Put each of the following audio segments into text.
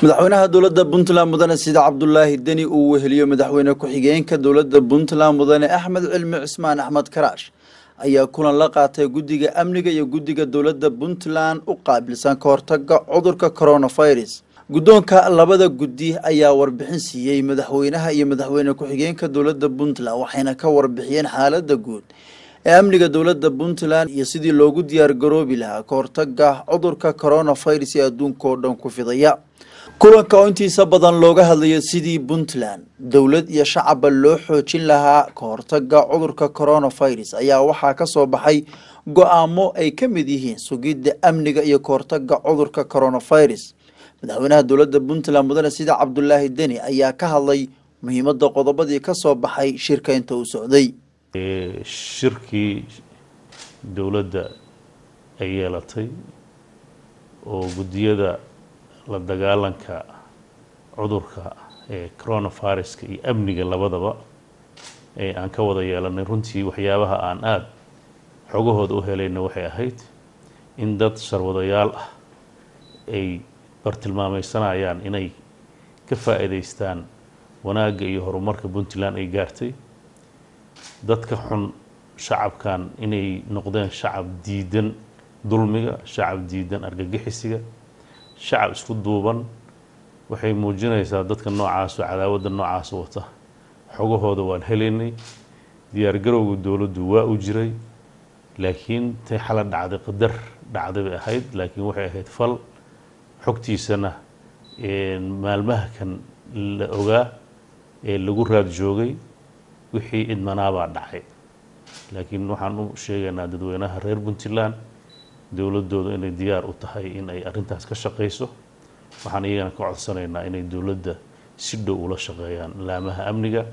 madaxweynaha dowladda puntland mudane sida cabdulaahi deni uu weheliyo madaxweyne ku-xigeenka dowladda puntland mudane axmed cilmi cismaan axmed karaash ayaa kulan la qaatay guddiga amniga iyo guddiga dowladda puntland u qaabilsan ka hortaga cudurka coronavirus guddoonka labada guddi ayaa warbixin siiyey madaxweynaha iyo madaxweyne ku-xigeenka dowladda puntland waxayna ka warbixiyeen xaaladda guud ee amniga dowladda puntland iyo sidii loogu diyaargaroobi lahaa ka hortaga cudurka coronavirus ee adduunka oo dhan ku fidaya kulanka oo intiisa badan looga hadlayo sidii puntland dowlad iyo shacabba loo xoojin lahaa ka hortaga cudurka coronavirus ayaa waxaa ka soo baxay go-aamo ay ka mid yihiin sugidda amniga iyo ka hortaga cudurka coronavirus madaxweynaha dowladda puntland mudane sida cabdulaahi deni ayaa ka hadlay muhiimadda qodobadii ka soo baxay shirka inta uu socday shirkii dowladda ay yeelatay oo guddiyada la dagaalanka cudurka ee coronaviruska iyo amniga labadaba ee aan ka wada yeelanay runtii waxyaabaha aan aada xogahooda u helayna waxay ahayd in dad sharwadayaal ah ay bartilmaameysanayaan inay ka faa-iideystaan wanaagga iyo horumarka puntland ay gaartay dadka xun shacabkan inay noqdeen shacab diidan dulmiga shacab diidan argagixisiga shacab isku duuban waxay muujinaysaa dadka noocaas oo cadaawadda noocaas wata xogahooda waan helaynay diyaargarowga dowladdu waa u jiray laakiin tay xala dhacday qadar dhacday bay ahayd laakiin waxay ahayd fal xogtiisana maalmaha kan la ogaa ee lagu raad joogay wixii idmanaabaa dhacay laakiin waxaan u sheegaynaa dadweynaha reer puntland dowladooda inay diyaar u tahay in ay arrintaas ka shaqayso waxaan iyagana ka codsanaynaa inay dowladda si dhow ula shaqeeyaan laamaha amniga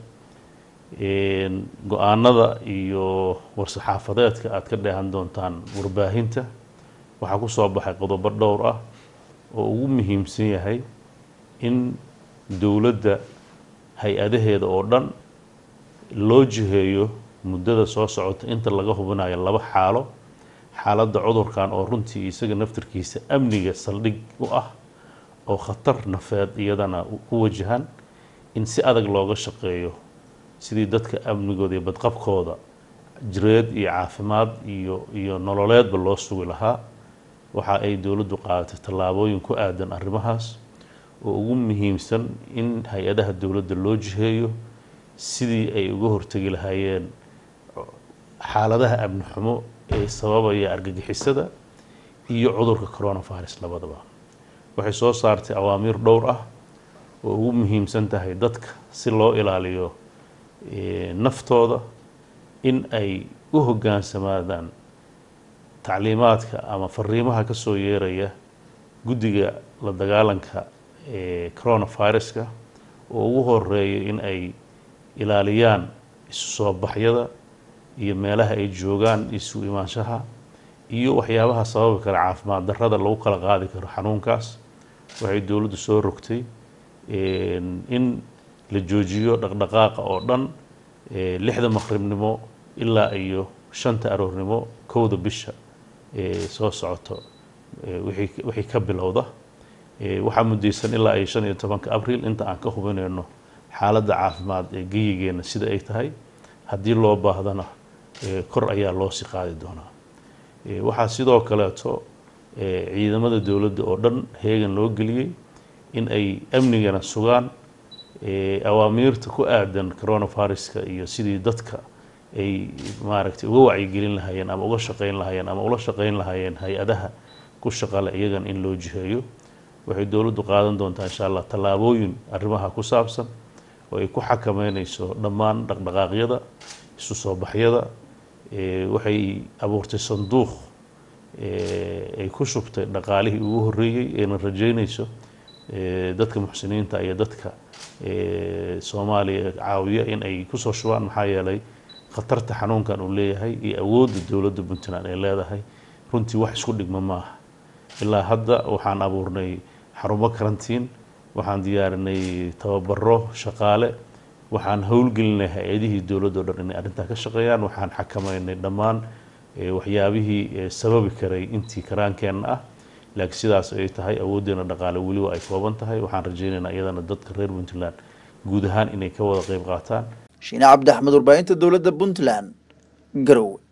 go-aanada iyo war-saxaafadeedka aad ka dheehan doontaan warbaahinta waxaa ku soo baxay qodobo dhowr ah oo ugu muhiimsan yahay in dowladda hay-adaheeda oo dhan loo jiheeyo muddada soo socota inta laga hubinayo laba xaalo xaaladda cudurkan oo runtii isaga naftarkiisa amniga saldhig u ah oo khatar nafeed iyadana ku wajahan in si adag looga shaqeeyo sidii dadka amnigooda iyo badqabkooda jireed iyo caafimaad iyo iyo nololeedba loo sugi lahaa waxa ay dowladdu qaadatay tallaabooyin ku aadan arrimahaas oo ugu muhiimsan in hay-adaha dowladda loo jiheeyo sidii ay uga hortegi lahaayeen xaaladaha amni xumo ee sababaya argagixisada iyo cudurka coronavirus labadaba waxay soo saartay awaamiir dhowr ah oo ugu muhiimsan tahay dadka si loo ilaaliyo naftooda in ay u hoggaansamaadaan tacliimaadka ama fariimaha ka soo yeeraya guddiga la dagaalanka ee coronaviruska oo ugu horeeya in ay ilaaliyaan isu soo baxyada iyo meelaha ay joogaan isu imaanshaha iyo waxyaabaha sababi kara caafimaad darrada lagu kala qaadi karo xanuunkaas waxay dowladdu soo rogtay in la joojiyo dhaqdhaqaaqa oo dhan lixda maqribnimo ilaa iyo shanta aroornimo kowda bisha soo socoto wixii ka bilowda waxaa muddaysan ilaa iyo shan iyo tobanka abril inta aan ka hubinayno xaaladda caafimaad ee geyigeena sida ay tahay haddii loo baahdana kor ayaa loo sii qaadi doonaa waxaa sidoo kaleeto ciidamada dowladda oo dhan heegan loo geliyey in ay amnigana sugaan awaamiirta ku aadan coronaviruska iyo sidii dadka ay maaragtay uga wacyigelin lahaayeen ama uga shaqeyn lahaayeen ama ula shaqeyn lahaayeen hay-adaha ku shaqale iyagan in loo jiheeyo waxay dowladdu qaadan doontaa insha allah tallaabooyin arrimaha ku saabsan oo ay ku xakameyneyso dhammaan dhaqdhaqaaqyada isu soo baxyada waxay abuurtay sanduuq ay ku shubtay dhaqaalihii ugu horreeyey ayna rajeynayso dadka muxsiniinta iyo dadka soomaaliya caawiya in ay kusoo shubaan maxaa yeelay khatarta xanuunkan uu leeyahay iyo awoodda dowladda puntland ay leedahay runtii wax isku dhigma maaha ilaa hadda waxaan abuurnay xarumo karantiin waxaan diyaarinay tababaro shaqaale waxaan howlgelinay hay-adihii dowladda o dhan inay arrintaa ka shaqeeyaan waxaan xakameynay dhammaan waxyaabihii sababi karay intii karaankeenna ah laakiin sidaas ay tahay awooddeena dhaqaale weliba ay kooban tahay waxaan rajaynaynaa iyadana dadka reer puntland guud ahaan inay ka wada qayb qaataan shiine cabdi axmed warbaahinta dowladda puntland garowe